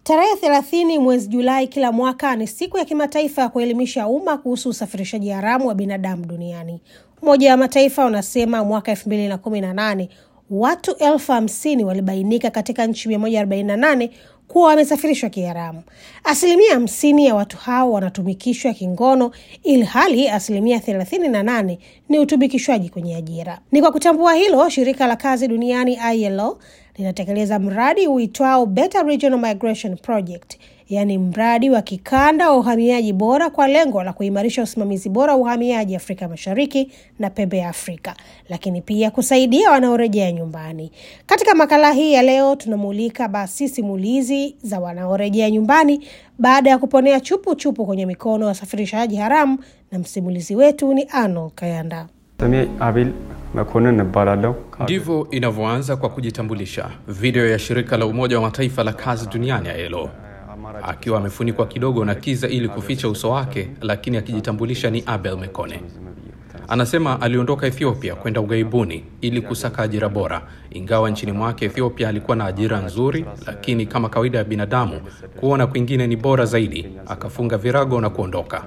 Tarehe thelathini mwezi Julai kila mwaka ni siku ya kimataifa ya kuelimisha umma kuhusu usafirishaji haramu wa binadamu duniani. Umoja wa Mataifa unasema mwaka elfu mbili na kumi na nane watu elfu hamsini walibainika katika nchi 148 kuwa wamesafirishwa kiharamu. Asilimia hamsini ya watu hao wanatumikishwa kingono, ili hali asilimia thelathini na nane ni utumikishwaji kwenye ajira. Ni kwa kutambua hilo, shirika la kazi duniani ILO linatekeleza mradi uitwao Better Regional Migration Project, yaani mradi wa kikanda wa uhamiaji bora kwa lengo la kuimarisha usimamizi bora wa uhamiaji Afrika Mashariki na pembe ya Afrika, lakini pia kusaidia wanaorejea nyumbani. Katika makala hii ya leo, tunamulika basi simulizi za wanaorejea nyumbani baada ya kuponea chupu chupu kwenye mikono ya wasafirishaji haramu, na msimulizi wetu ni Arnold Kayanda. ስሜ አቤል መኮንን እባላለሁ። Ndivyo inavyoanza kwa kujitambulisha. Video ya shirika la Umoja wa Mataifa la kazi duniani ILO, akiwa amefunikwa kidogo na kiza ili kuficha uso wake, lakini akijitambulisha ni Abel Mekone. Anasema aliondoka Ethiopia kwenda ughaibuni ili kusaka ajira bora, ingawa nchini mwake Ethiopia alikuwa na ajira nzuri, lakini kama kawaida ya binadamu, kuona kwingine ni bora zaidi, akafunga virago na kuondoka.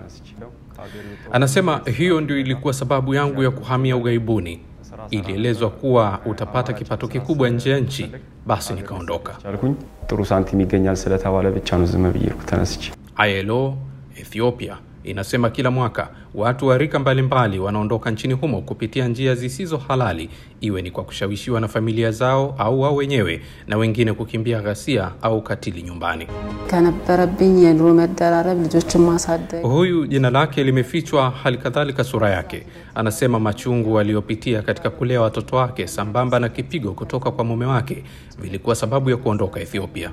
Anasema hiyo ndio ilikuwa sababu yangu ya kuhamia ughaibuni. Ilielezwa kuwa utapata kipato kikubwa nje ya nchi, basi nikaondoka. ቻልኩኝ ጥሩ ሳንቲም ይገኛል ስለተባለ ብቻ ነው ዝም ብዬ እርኩ ተነስቼ ILO Ethiopia inasema kila mwaka watu wa rika mbalimbali wanaondoka nchini humo kupitia njia zisizo halali, iwe ni kwa kushawishiwa na familia zao au wao wenyewe, na wengine kukimbia ghasia au ukatili nyumbani. ከነበረብኝ የኑሮ መደራረብ ልጆችን ማሳደግ Huyu jina lake limefichwa, hali kadhalika sura yake. Anasema machungu aliyopitia katika kulea watoto wake sambamba na kipigo kutoka kwa mume wake vilikuwa sababu ya kuondoka Ethiopia.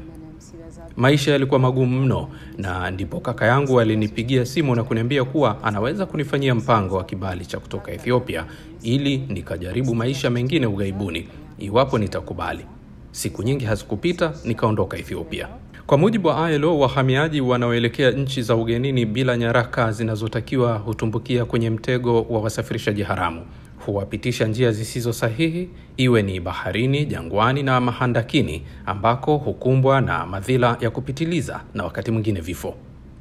Maisha yalikuwa magumu mno, na ndipo kaka yangu alinipigia simu na kuniambia kuwa anaweza kunifanyia mpango wa kibali cha kutoka Ethiopia ili nikajaribu maisha mengine ughaibuni iwapo nitakubali. Siku nyingi hazikupita, nikaondoka Ethiopia. Kwa mujibu wa ILO, wahamiaji wanaoelekea nchi za ugenini bila nyaraka zinazotakiwa hutumbukia kwenye mtego wa wasafirishaji haramu. Huwapitisha njia zisizo sahihi, iwe ni baharini, jangwani na mahandakini, ambako hukumbwa na madhila ya kupitiliza na wakati mwingine vifo.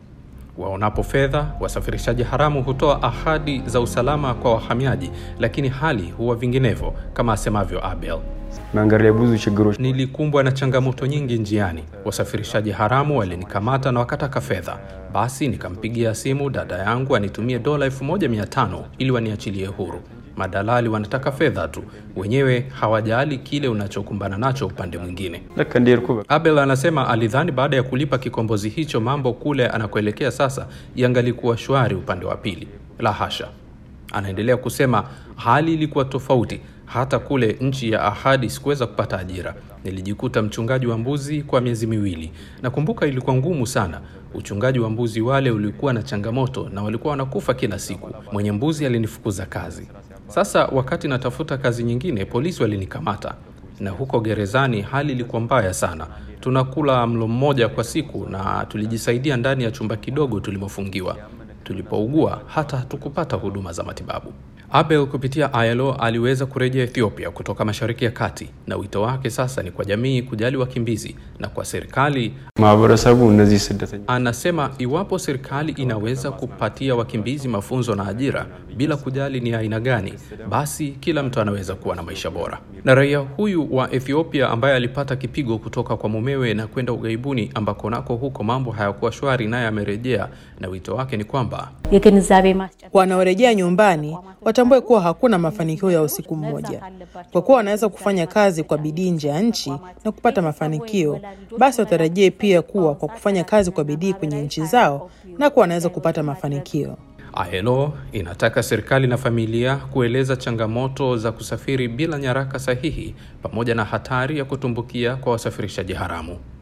Waonapo fedha, wasafirishaji haramu hutoa ahadi za usalama kwa wahamiaji, lakini hali huwa vinginevyo, kama asemavyo Abel. መንገድ ላይ ብዙ ችግሮች Nilikumbwa na changamoto nyingi njiani. Wasafirishaji haramu walinikamata na wakataka fedha. Basi nikampigia simu dada yangu anitumie dola 1500 ili waniachilie huru. Madalali wanataka fedha tu, wenyewe hawajali kile unachokumbana nacho upande mwingine. ልክ እንደሄድኩ በቃ Abel anasema alidhani baada ya kulipa kikombozi hicho mambo kule anakoelekea sasa yangalikuwa shwari upande wa pili. La hasha. Anaendelea kusema hali ilikuwa tofauti. Hata kule nchi ya ahadi sikuweza kupata ajira. Nilijikuta mchungaji wa mbuzi kwa miezi miwili. Nakumbuka ilikuwa ngumu sana. Uchungaji wa mbuzi wale ulikuwa na changamoto na walikuwa wanakufa kila siku. Mwenye mbuzi alinifukuza kazi. Sasa wakati natafuta kazi nyingine, polisi walinikamata na huko gerezani hali ilikuwa mbaya sana. Tunakula mlo mmoja kwa siku na tulijisaidia ndani ya chumba kidogo tulimofungiwa. Tulipougua hata hatukupata huduma za matibabu. Abel kupitia ILO aliweza kurejea Ethiopia kutoka Mashariki ya Kati, na wito wake sasa ni kwa jamii kujali wakimbizi na kwa serikali. ማህበረሰቡ እነዚህ ስደተኛ Anasema iwapo serikali inaweza kupatia wakimbizi mafunzo na ajira bila kujali ni aina gani, basi kila mtu anaweza kuwa na maisha bora. Na raia huyu wa Ethiopia ambaye alipata kipigo kutoka kwa mumewe na kwenda ughaibuni ambako nako huko mambo hayakuwa shwari, naye amerejea, na wito wake ni kwamba የግንዛቤ ማስጨበጥ Wanaorejea nyumbani watambue kuwa hakuna mafanikio ya usiku mmoja. Kwa kuwa wanaweza kufanya kazi kwa bidii nje ya nchi na kupata mafanikio, basi watarajie pia kuwa kwa kufanya kazi kwa bidii kwenye nchi zao nako wanaweza kupata mafanikio. ILO inataka serikali na familia kueleza changamoto za kusafiri bila nyaraka sahihi pamoja na hatari ya kutumbukia kwa wasafirishaji haramu.